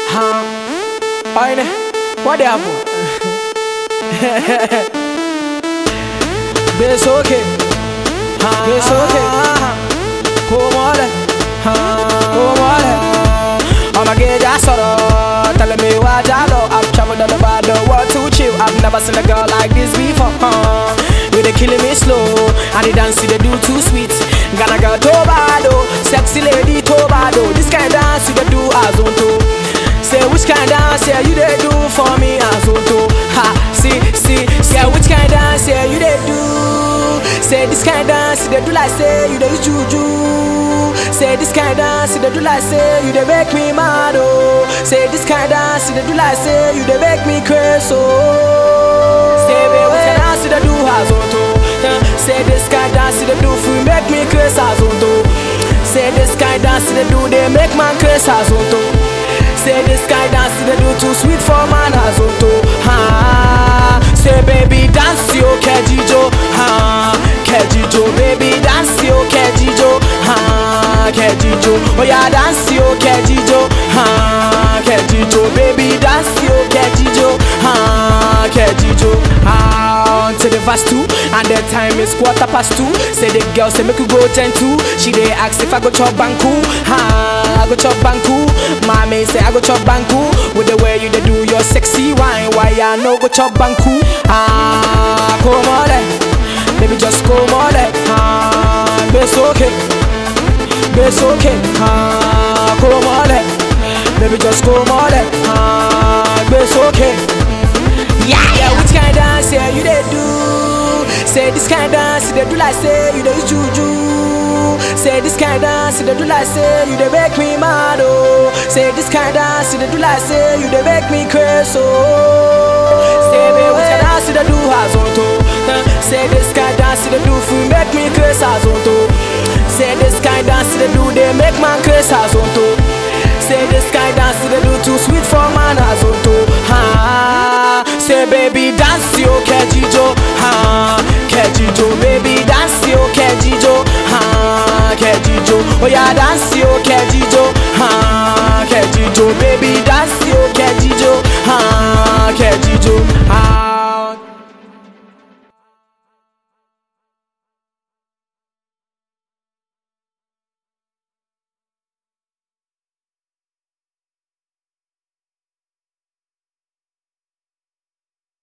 Huh? Oine, what the happen? Bes okay. Huh? Bes okay. Come on, come on. I'ma get that sorrow. Telling me what I know. I've traveled all over the world to chill. I've never seen a girl like this before. Huh? You they killing me slow, and the dance you they do too sweet. Gonna girl Tobado, sexy lady Tobado. This kind of dance you they do as on to. Say which kind of dance yeah you they do for me as on to. Ha, see, see, say which kind of dance yeah you they do. Say this kind of dance you they do like say you they use juju. Say this kind of dance you they do like say you they make me mad oh. Say this kind of dance you they do like say you they make me crazy oh. Say baby which kind of dance you they do as on to. Uh, Say this kind of dance you they do for you make me crazy as on to. Say this kind of dance you they do they make man crazy as on to. Say this guy dance they do too sweet for man as auto. Ha. Say baby dance yo kejijo. Ha. Kejijo baby dance yo kejijo. Ha. Kejijo. Oh yeah dance yo kejijo. Ha. Kejijo baby dance yo kejijo. Ha. Kejijo. Ah. To the verse two and the time is quarter past two. Say the girl say make you go ten two. She dey ask if I go chop banku. Ha. I go chop banku. Mommy say I go chop banku with the way you dey do your sexy wine. Why I no go chop banku? Ah, come on, there. baby, just come on, there. ah, it's okay, it's okay. Ah, come on, there. baby, just come on, there. ah, it's okay. Yeah, yeah, which kind of dance yeah you dey do? Say this kind of dance you dey do like say you dey use juju. Say this kind of dance you dey do like say you dey make me mad oh. Say this kind of dance you dey do like say you dey make me crazy oh. Say baby which kind of dance you dey do as on to? Uh, Say this kind of dance you dey do for make me crazy as on to. Say this kind of dance you dey do they make man crazy as on to.